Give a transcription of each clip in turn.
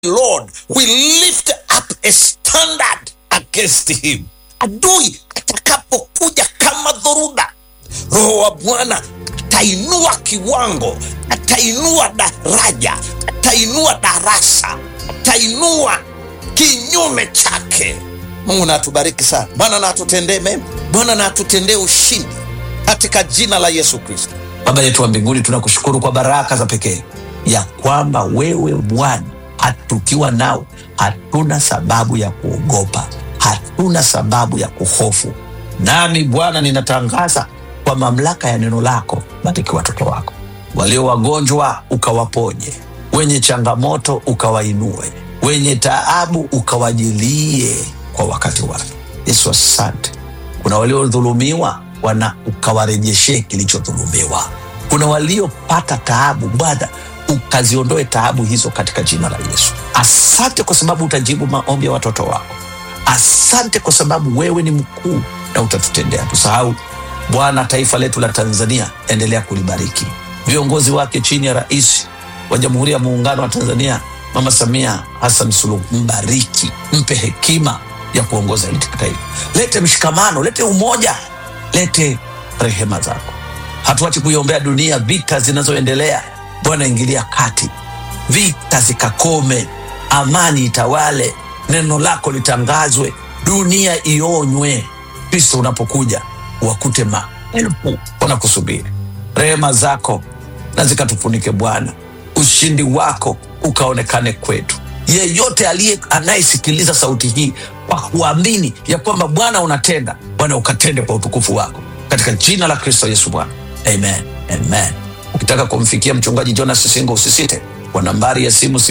Lord will lift up a standard against him. Adui atakapokuja kama dhoruba, Roho wa Bwana atainua kiwango, atainua daraja, atainua darasa, atainua kinyume chake. Mungu na atubariki sana. Bwana na atutendee mema, Bwana na atutendee ushindi katika jina la Yesu Kristo. Baba yetu wa mbinguni, tunakushukuru kwa baraka za pekee ya kwamba wewe Bwana tukiwa nao hatuna sababu ya kuogopa, hatuna sababu ya kuhofu. Nami Bwana ninatangaza kwa mamlaka ya neno lako, bariki watoto wako walio wagonjwa, ukawaponye, wenye changamoto ukawainue, wenye taabu ukawajilie kwa wakati wake. Yesu, asante. Kuna waliodhulumiwa, wana ukawarejeshee kilichodhulumiwa. Kuna waliopata taabu, Bwana ukaziondoe taabu hizo katika jina la Yesu. Asante kwa sababu utajibu maombi ya watoto wako. Asante kwa sababu wewe ni mkuu na utatutendea. Tusahau Bwana, taifa letu la Tanzania, endelea kulibariki viongozi wake chini ya Rais wa Jamhuri ya Muungano wa Tanzania Mama Samia Hassan Suluhu, mbariki, mpe hekima ya kuongoza hili taifa. Lete mshikamano, lete umoja, lete rehema zako. Hatuachi kuiombea dunia, vita zinazoendelea Bwana, ingilia kati, vita zikakome, amani itawale, neno lako litangazwe, dunia ionywe. Kristo unapokuja wakute maelfu wanakusubiri. Rehema zako na zikatufunike Bwana, ushindi wako ukaonekane kwetu. Yeyote aliye anayesikiliza sauti hii kwa kuamini ya kwamba Bwana unatenda, Bwana ukatende kwa utukufu wako, katika jina la Kristo Yesu Bwana, amen, amen. Ukitaka kumfikia mchungaji Jonas Singo usisite kwa nambari ya simu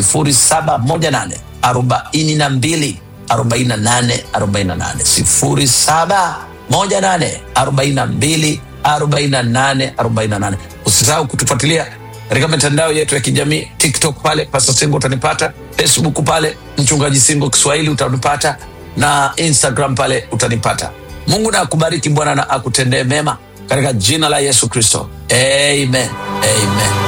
0718 42 48 48 0718 42 48 48. Usisahau kutufuatilia katika mitandao yetu ya kijamii TikTok pale Pastor Singo utanipata, Facebook pale mchungaji Singo Kiswahili utanipata, na Instagram pale utanipata. Mungu na akubariki, Bwana na akutendee mema katika jina la Yesu Kristo, amen, amen.